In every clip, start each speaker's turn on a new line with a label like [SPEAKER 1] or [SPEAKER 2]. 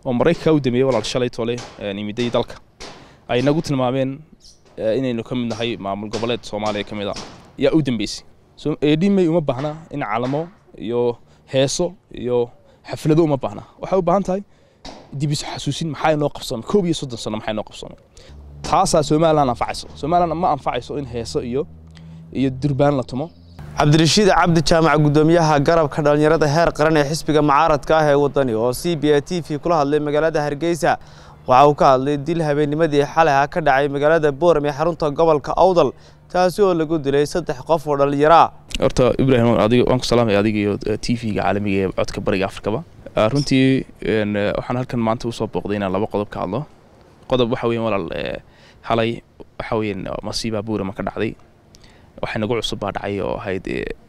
[SPEAKER 1] oo maraykanka u dameeyey walaal shalay tole imiday dalka ay nagu tilmaameen inaynu ka mid nahay maamul goboleed soomaaliya ka mid a yaa u dambeysay edhimay uma baahna in calamo iyo heeso iyo xaflado uma baahna waxay u baahan tahay dibisu xasuusin maxaa inoo qabsoomay koob iyo soddon sano maxaa inoo qabsoomay taasaa somalilan anfacayso somalilan ma anfacayso in heeso iyo iyo durbaan la tumo
[SPEAKER 2] cabdirashiid cabdi jaamac guddoomiyaha garabka dhallinyarada heer qaran ee xisbiga mucaaradka ah ee waddani oo c b a t v kula hadlay magaalada hargeysa waxa uu ka hadlay dil habeennimadii xalay ah ka dhacay magaalada booram ee xarunta gobolka awdal taasi oo lagu dilay saddex qof oo dhallinyaro ah
[SPEAKER 1] horta ibrahim adiga waan ku salaamaya adiga iyo t v-ga caalamiga ee codka bariga afrikaba runtii waxaan halkan maanta usoo booqday inaan laba qodob ka hadlo qodob waxa weyan walaal xalay waxa weyan masiibaa buurama ka dhacday waxay nagu cusub baa dhacay oo ahayd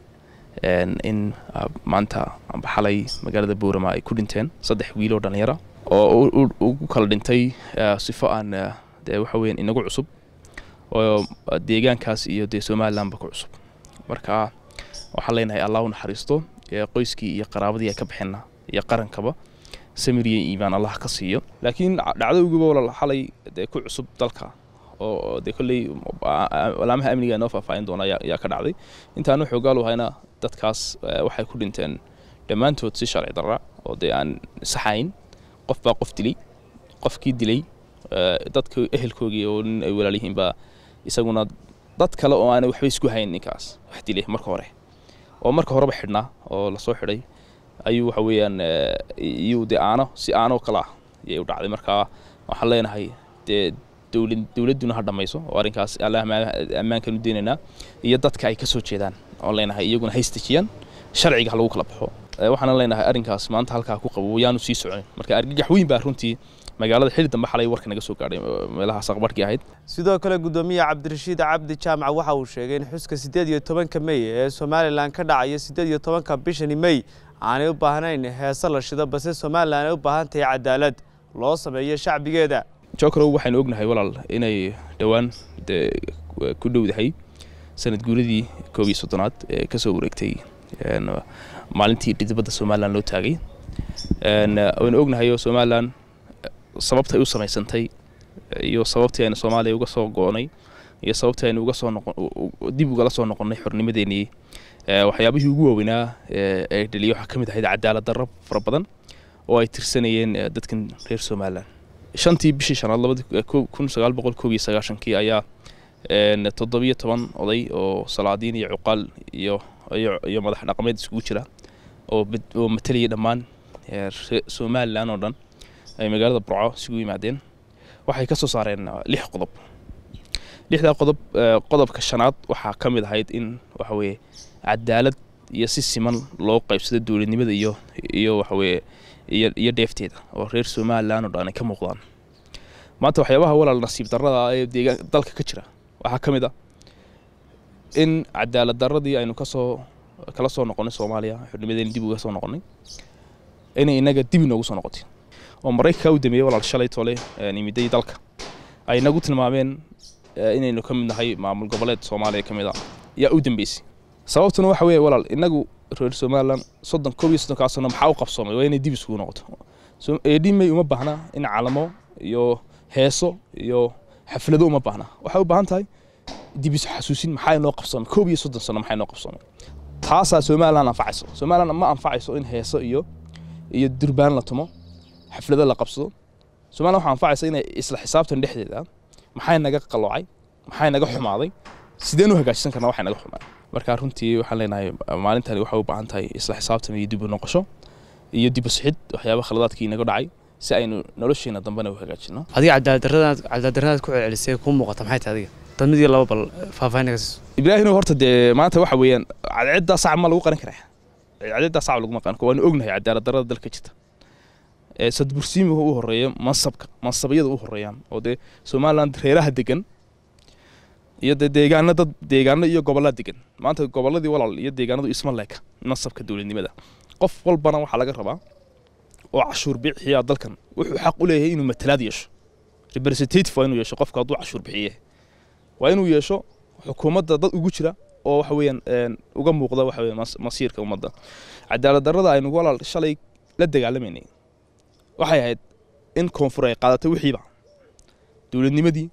[SPEAKER 1] in maanta amba xalay magaalada buurama ay ku dhinteen saddex wiil oo dhallinyara oo ugu kala dhintay sifo aan dee waxa weyan inagu cusub oo deegaankaas iyo dee somalilandba ku cusub marka waxaan leenahay allah u naxariisto qoyskii iyo qaraabadii ay ka baxeenna iyo qarankaba samiriya iimaan allah ka siiyo laakiin dhacdowgiiba walaal xalay dee ku cusub dalka oo dee kolley alaamaha amniga noo faahfaahin doona ayaa ka dhacday intaanu xoogaal hayna dadkaas waxay ku dhinteen dhammaantood si sharci darra oo dee aan saxayn qof baa qof dilay qofkii dilay dadka ehelkoogii oo nin ay walaalyihiin baa isaguna dad kale oo aanay waxba isku hayn ninkaas wax dilay marka hore oo marka horeba xidhnaa oo lasoo xidhay ayuu waxa weeyaan iyuu dee aano si aanoo kale ah ayay u dhacday marka waxaan leenahay dee dowlad dowladduna ha dhammayso oo arrinkaas allah ammaankan u deenaynaa iyo dadka ay ka soo jeedaan oon leenahay iyaguna haystejiyaan sharciga ha lagu kala baxo waxaana leenahay arrinkaas maanta halkaa ku qabo yaanu sii soconin marka argagax weyn baa runtii magaalada xili dambe xalay warka naga soo gaadhay meelahaas aqbarhkii ahayd
[SPEAKER 2] sidoo kale guddoomiyaha cabdirashiid cabdi jaamac waxa uu sheegay in xuska siddeed iyo tobanka mey ee somalilan ka dhacaya siddeed iyo tobanka bishani mey aanay u baahnayn heese la shido balse somalilan ay u baahan tahay cadaalad loo sameeyo shacbigeeda
[SPEAKER 1] jokrow waxaynu ognahay walaal inay dhowaan dee ku dhowdahay sanad guuradii koob iyo soddonaad ee ka soo wareegtay maalintii dhidibadda somalilan loo taagay waynu ognahay oo somalilan sababta ay u samaysantay iyo sababtii aynu soomaaliya uga soo go'nay iyo sababtii aynu uga soo noqon dib ugala soo noqonnay xornimadeenii waxyaabihii ugu waaweynaa ee dhaliya waxaa ka mid ahayd cadaalad darro fara badan oo ay tirsanayeen dadkan reer somalilan shantii bishii shanaad labadi kun sagaal boqol koob iyo sagaashankii ayaa toddobiyo toban oday oo salaadiin iyo cuqaal iyo iyo madax dhaqameed iskugu jira oo oo matalayay dhammaan somalilan oo dhan ay magaalada burco isugu yimaadeen waxay ka soo saareen lix qodob lixdaa qodob qodobka shanaad waxaa ka mid ahayd in waxa weeye cadaalad iyo si siman loo qaybsado dowladnimada iyo iyo waxa weeye iyo iyo dheefteeda oo reer somalilan oo dhan ay ka muuqdaan maanta waxyaabaha walaal nasiib darrada ee deegaan dalka ka jira waxaa ka mid ah in cadaalad darradii aynu kasoo kala soo noqonnay soomaaliya xornimadeena dib uga soo noqonnay inay inaga dib inoogu soo noqotay oo maraykanka u dameeyey walaal shalay tole imiday dalka ay nagu tilmaameen inaynu ka mid nahay maamul goboleed soomaaliya ka mid a yaa u dambeysay sababtuna waxa weeye walaal inagu reer somalilan soddon koob iyo soddonkaa sano maxaa u qabsoomay waa inay dib isugu noqoto edhimay uma baahna in calamo iyo heeso iyo xaflado uma baahna waxay u baahan tahay dibisu xasuusin maxaa inoo qabsoomay koob iyo soddon sano maxaa inoo qabsoomay taasaa somalilan anfacayso somalilan ma anfacayso in heeso iyo iyo durbaan la tumo xaflado la qabsado somalilan waxaa anfacaysa inay isla xisaabtan dhexdeeda maxay naga qaloocay maxay naga xumaaday sideen u hagaajisan karnaa waxay naga xumaaday marka runtii waxaan leenahay maalintani waxay u baahan tahay isla xisaabtan iyo dib u noqosho iyo dib u sixid waxyaaba khaladaadkii naga dhacay si aynu nolosheena dambena u hagaajino
[SPEAKER 3] adiga cadaaladdarradaad cadaaladdarradaad ku celcelisay kuu muuqata maxay tahay adiga dad mid iyo laba bal faahfaahin naga siiso
[SPEAKER 1] ibraahim horta dee maanta waxa weeyaan cadceeddaa sac ma lagu qaran karaa cadceeddaa sac laguma qaran karo waanu ognahay cadaalad darrada dalka jirta sadbursiimiga u horeeya mansabka mansabyada u horeeyaan oo dee somaliland reeraha degan iyo dee deegaano dad deegaano iyo gobollaa degan maanta gobolladii walaal iyo deegaanadu isma leeka mansabka dowladnimada qof walbana waxaa laga rabaa oo cashuur bixiyaa dalkan wuxuu xaq u leeyahay inuu matalaad yeesho representative waa inuu yeesho qofka hadduu cashuur bixiye waa inuu yeesho xukuumadda dad ugu jira oo waxa weeyaan uga muuqda waxa weeyaan masiirka ummadda cadaalad darrada aynu walaal shalay la dagaalamaynay waxay ahayd in koonfur ay qaadatay wixiiba dowladnimadii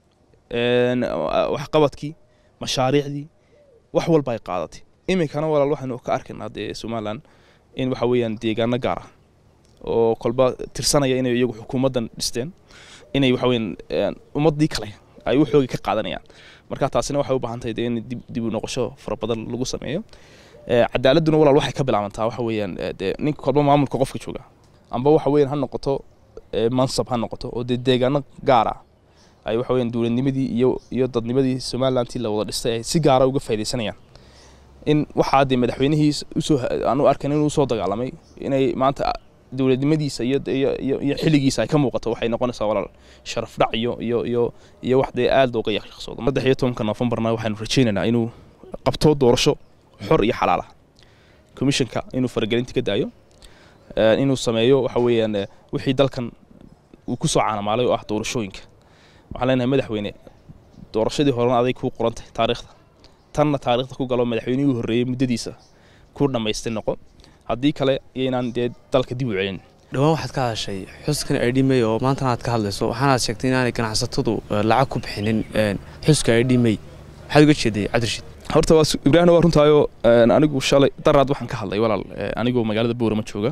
[SPEAKER 1] waxqabadkii mashaariicdii wax walba ay qaadatay iminkana walaal waxaynu ka arkaynaa dee somalilan in waxa weeyaan deegaano gaar ah oo kolba tirsanaya inay iyagu xukuumaddan dhisteen inay waxa weeyaan ummaddii kale ay waxoogii ka qaadanayaan marka taasina waxay u baahan tahay dee in dib u noqosho fara badan lagu sameeyo cadaaladuna walaal waxay ka bilaabantaa waxa weeyaan dee ninka kolba maamulka qofka jooga amba waxa weeyaan ha noqoto mansab ha noqoto oo dee deegaano gaar ah ay waxa weeyaan dowladnimadii iyo iyo dadnimadii somalilantii la wada dhistay ay si gaara uga faaidaysanayaan in waxaa dee madaxweynihii usoo aanu arkan inuu usoo dagaalamay inay maanta dowladnimadiisa iyo iyo iyo xilligiisa ay ka muuqato waxay noqonaysaa walaal sharaf dhac iyo iyo iyo iyo wax dee aad looga yaqyaqsoodo saddex iyo tobanka noofembarna waxaanu rajaynaynaa inuu qabto doorasho xor iyo xalaal ah commissionka inuu faragelinta ka daayo inuu sameeyo waxa weeyaan wixii dalkan uu ku soo caanamaalay oo ah doorashooyinka waxaan leenahay madaxweyne doorashadii horena aday kuu qorantay taariikhda tanna taariikhda ku galo madaxweynihii u horreeyey muddadiisa ku dhammaystay noqo haddii kale yaynaan dee dalka dib u celin
[SPEAKER 3] dhowaan waxaad ka hadashay xuskan idhimey oo maantana aad ka hadlayso waxaanaad sheegtay inaanay ganacsatadu lacag ku bixinin xuska idhimey maxaad uga jeeday cabdirashiid
[SPEAKER 1] horta waa ibraahimna waa runtaayoo anigu shalay daraad waxaan ka hadlay walaal anigoo magaalada boorama jooga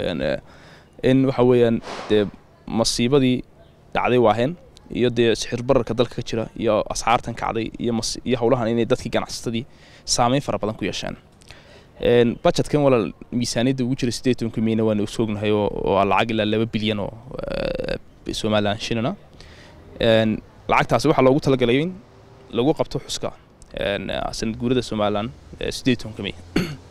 [SPEAKER 1] in waxa weeyaan dee masiibadii dhacday waaheen iyo dee sixir bararka dalka ka jira iyo asxaartan kacday iyo iyo howlahan inay dadkii ganacsatadii saameyn fara badan ku yeesheen budgetkan walaal miisaaniyadda ugu jira siddeed tobanka miyna waanu soognahay oo lacag ilaa laba bilyan oo somalilan shilina lacagtaasi waxaa loogu talagalay in lagu qabto xuska sanad guurada somalilan siddeed tobanka miy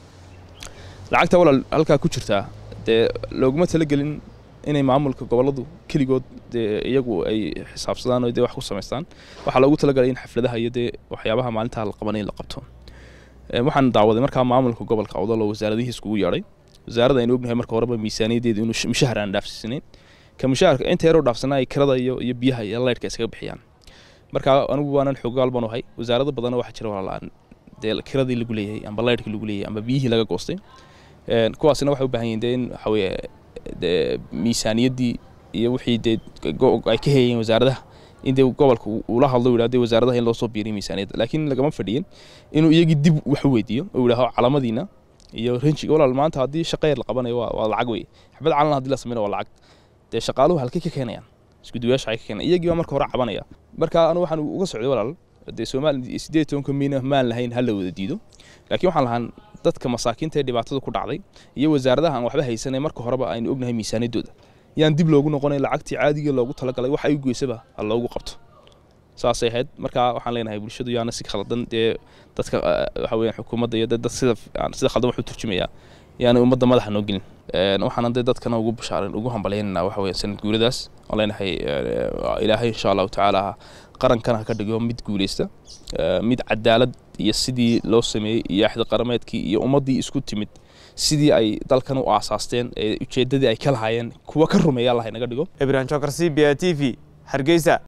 [SPEAKER 1] lacagta walaal halkaa ku jirtaa dee looguma talagelin inay maamulka goboladu keligood dee iyagu ay xisaabsadaan oo dee wax ku samaystaan waxaa loogu talagalay in xafladaha iyo dee waxyaabaha maalintaa la qabanay la qabto waxaan daawaday markaa maamulka gobolka awdal oo wasaaradihii iskugu yeedhay wasaaradda aynu ognahay marka horeba miisaaniyadeedu inuu mushahar aan dhaafsiisanayn ka mushaharka inta yaroo dhaafsanaa ay kirada iyo iyo biyaha iyo laydhka iskaga bixiyaan marka anigu waanan xoogaal baan ahay wasaarada badanna waxaa jira walaalaan dee kiradii lagu leeyahay amba laydhkii lagu leeyahay amba biyihii laga goostay kuwaasina waxay u baahan yihiin dee in waxa weeye dee miisaaniyaddii iyo wixii dee ay ka heeyeen wasaaradaha in dee gobolka uu la hadlo yidhahdo wasaaradaha in loo soo biiriyo miisaaniyadda laakiin lagama fadhiyin inuu iyagii dib wax u weydiiyo oo yidhaaho calamadiina iyo ranjiga walaal maanta haddii shaqeer la qabanayo waa waa lacag wey xabad calan haddii la samaynayo waa lacag dee shaqaaluhu halkay ka keenayaan iskuduwayaasha ay ka keenayaan iyagii baa marka hore cabanaya marka anu waxaan uga socday walaal dee soomaali siddeed tobanka miina maan lahayn ha la wada diido laakiin waxaan lahaan dadka masaakiinta ee dhibaatada ku dhacday iyo wasaaradaha aan waxba haysanay marka horeba aynu ognahay miisaaniyaddooda yaan dib loogu noqonay lacagtii caadiga loogu talagalay wax ay u geysaba ha loogu qabto saasay ahayd marka waxaan leenahay bulshadu yaana si khaldan dee dadka waxa weeyaan xukuumadda iyo dad sida sida khaldan wax u turjumayaa yaana ummadda madaxa noo gelin waxaana dee dadkana ugu bashaarin ugu hambalyaynana waxa weeyaan sanad guuradaas waan leenahay ilaahay insha allahu tacaala qarankana ha ka dhigo mid guuleysta mid cadaalad iyo sidii loo sameeyey iyo axda qarameedkii iyo ummaddii isku timid sidii ay dalkan u aasaasteen ee ujeeddadii ay ka lahaayeen kuwa ka rumeeya allah inaga dhigo
[SPEAKER 2] ibrahim jokar c b a t v hargeysa